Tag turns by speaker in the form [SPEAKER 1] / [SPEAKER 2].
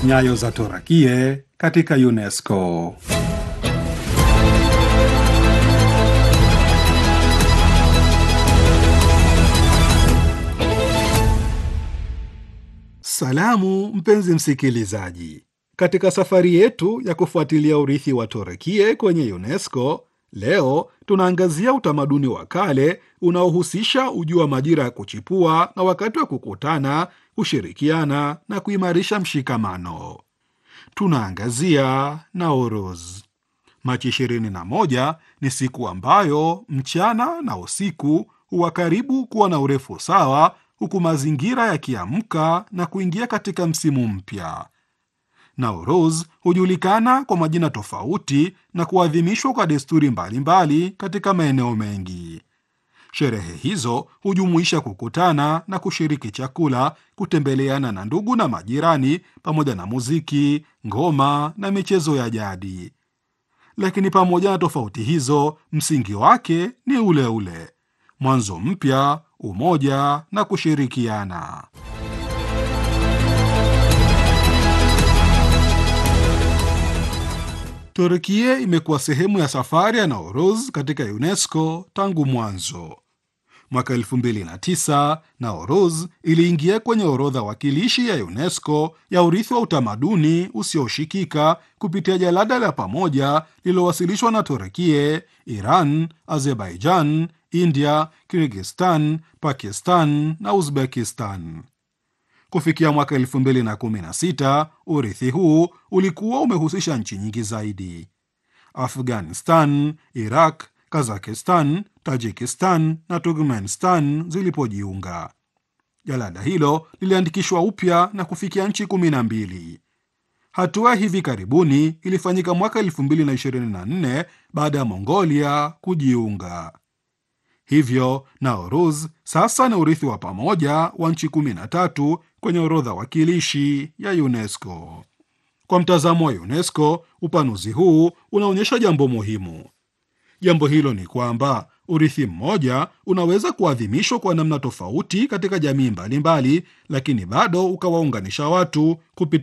[SPEAKER 1] Nyayo za Torakie katika UNESCO. Salamu mpenzi msikilizaji, katika safari yetu ya kufuatilia urithi wa Torakie kwenye UNESCO, leo tunaangazia utamaduni wa kale unaohusisha ujuu wa majira ya kuchipua na wakati wa kukutana, kushirikiana na kuimarisha mshikamano. Tunaangazia Nauruz. Machi 21 ni siku ambayo mchana na usiku huwa karibu kuwa na urefu sawa, huku mazingira yakiamka na kuingia katika msimu mpya. Nauruz hujulikana kwa majina tofauti na kuadhimishwa kwa desturi mbalimbali mbali katika maeneo mengi. Sherehe hizo hujumuisha kukutana na kushiriki chakula, kutembeleana na ndugu na majirani, pamoja na muziki, ngoma na michezo ya jadi. Lakini pamoja na tofauti hizo, msingi wake ni ule ule: mwanzo mpya, umoja na kushirikiana. Turkia imekuwa sehemu ya safari ya Nauruz katika UNESCO tangu mwanzo. Mwaka 2009 Nauruz iliingia kwenye orodha wakilishi ya UNESCO ya urithi wa utamaduni usioshikika kupitia jalada la pamoja lililowasilishwa na Turkia, Iran, Azerbaijan, India, Kirgistan, Pakistan na Uzbekistan. Kufikia mwaka 2016 urithi huu ulikuwa umehusisha nchi nyingi zaidi: Afghanistan, Iraq, Kazakistan, Tajikistan na Turkmenistan zilipojiunga. Jalada hilo liliandikishwa upya na kufikia nchi 12. Hatua hivi karibuni ilifanyika mwaka 2024 baada ya Mongolia kujiunga. Hivyo Nauruz sasa ni urithi wa pamoja wa nchi 13 kwenye orodha wakilishi ya UNESCO. Kwa mtazamo wa UNESCO, upanuzi huu unaonyesha jambo muhimu. Jambo hilo ni kwamba urithi mmoja unaweza kuadhimishwa kwa namna tofauti katika jamii mbalimbali, lakini bado ukawaunganisha watu kupitia